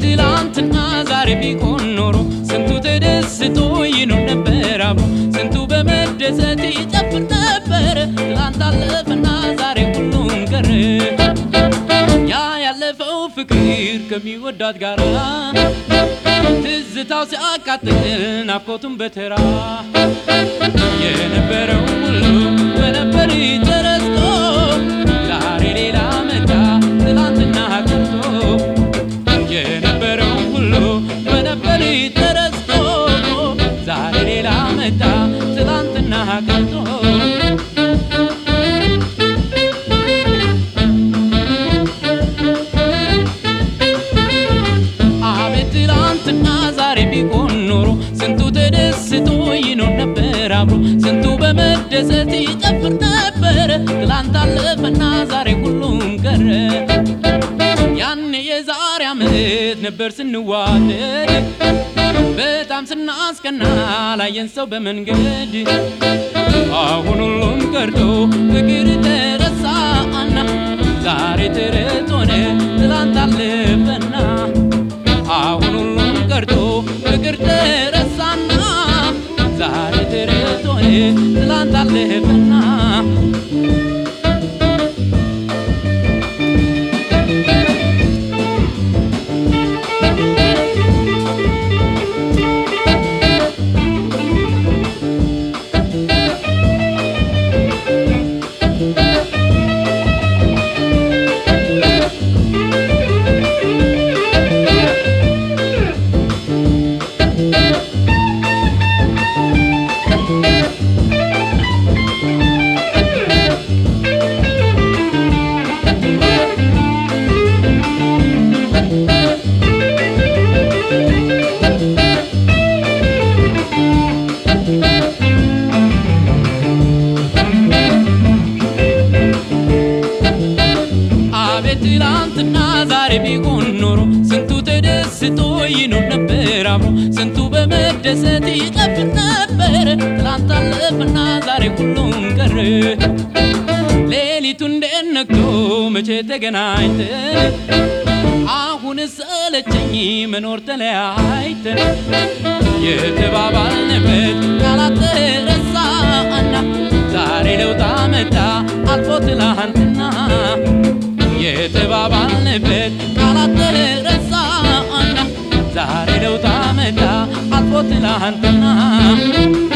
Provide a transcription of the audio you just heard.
ትላንትና ዛሬ ቢሆን ኖሮ ስንቱ ተደስቶ ይኖር ነበር አብሮ ስንቱ በመደሰት ይጨፍር ነበር። ትላንት አለፈና ዛሬ ሁሉም ቀረ። ያ ያለፈው ፍቅር ከሚወዳት ጋራ ትዝታው ሲያቃጥል ናፍቆቱን በተራ የነበረው ሁሉ በነበር ተረስቶ ዛሬ ሌላ መጣ ትላንትና ቀርቶ የነበረው ሁሉ በነበር ተረስቶ ዛሬ ሌላ መጣ ትላንትና ቀርቶ አቤት ትላንትና ዛሬ ቢሆን ኖሮ ስንቱ ተደስቶ ይኖር ነበር አብሮ ስንቱ በመደሰት ይጨፍር ነበር። ትላንት አለፈና ዛሬ ሁሉም ቀረ። ያኔ የዛሬ ዓመት ነበር ስንዋደድ በጣም ስናስቀና ላየን ሰው በመንገድ አሁን ሁሉም ቀርቶ ፍቅር ተረሳና ዛሬ ተረት ሆነ ትላንት አለፈና አሁን ሁሉም ቀርቶ ፍቅር ተረሳና ዛሬ ተረት ሆነ ትላንት አለፈና አቤት ትላንትና ዛሬ ቢሆን ኖሮ ስንቱ ተደስቶ ይኖር ነበር አብሮ ስንቱ በመደሰት ይጨፍር ነበር። ትላንት አለፈና ዛሬ ሁሉም ቀረ። ሌሊቱ እንዴት ነግቶ መቼ ተገናኝተን አሁን ሰለቸኝ መኖር ተለያይተን የተባባልንበት ቃላት ተረሳና ዛሬ ለውጥ መጣ አልፎ ትላንትና የተባባልንበት ቃላት ተረሳና ዛሬ ለውጥ መጣ አልፎ ትላንትና